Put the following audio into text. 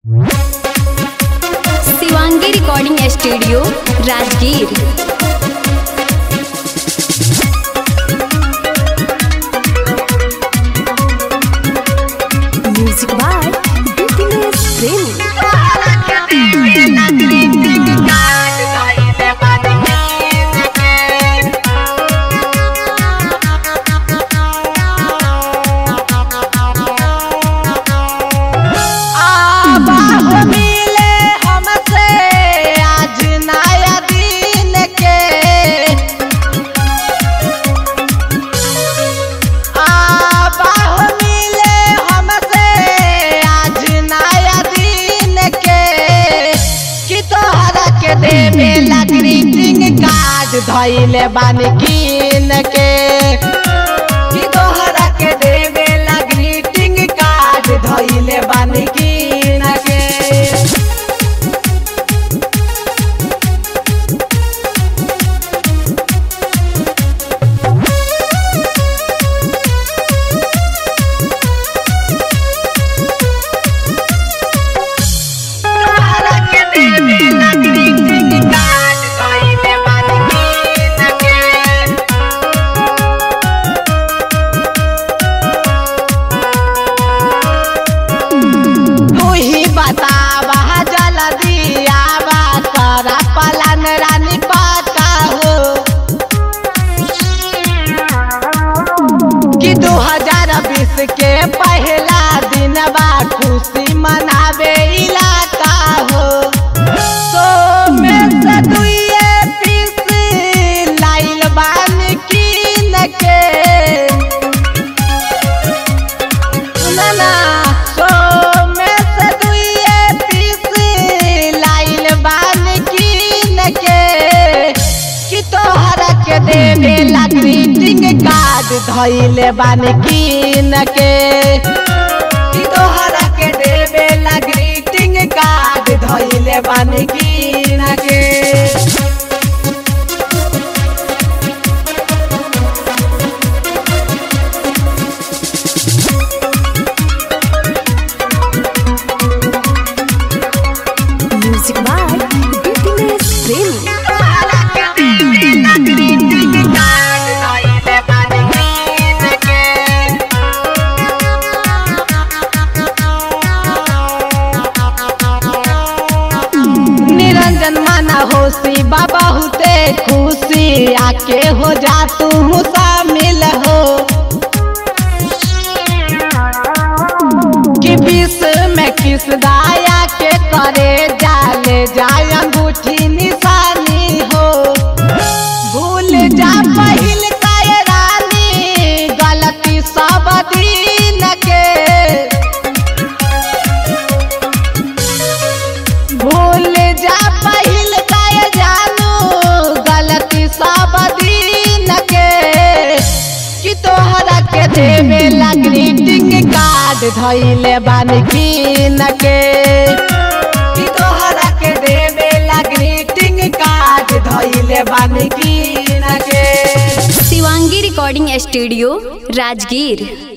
Shivangi recording studio Rajgir music by Bipinesh Premi मिले हमसे आज नया दिन के आबाह मिले हमसे आज नया दिन के कि तोहरा के देवे ला ग्रीटिंग कार्ड धइले बानी कीन के कि तोहरा के देवे ला ग्रीटिंग कार्ड धइले बानी कीन के तोहरा के देवे ला ग्रीटिंग कार्ड धइले बानी कीन के तू ही बतावा जल्दी आवा तोरा पलन रानी पता हो कि दू हजार बीस के पहला दिन बा खुशी मनावे इलाका हो सो में से दुइये पीस लाइल बान कीन के सुनना सो में से दुइये पीस लाइल बान कीन के कि तोहरा के देवे ला ग्रीटिंग कार्ड धइले बान कीन के कि तोहरा के देवे ला ग्रीटिंग कार्ड धइले बान कीन के म्यूजिक बाय बिपिनेश प्रेमी निरंजन माना होशी बाबा हुते खुशी आके हो जा तू शामिल हो कि बीस में किस दाया के करे जाले जाय अंगूठी निशानी हो भूल जा पहिल काय रानी गलती सब दिन के भूल जा पहिल काय जानू गलती सब दिन के कि तोहरा के देवे ला ग्रीटिंग कार्ड धइले बानी कीन के कि तोहरा के देवे ला ग्रीटिंग कार्ड धइले बानी कीन के शिवांगी रिकॉर्डिंग स्टूडियो राजगीर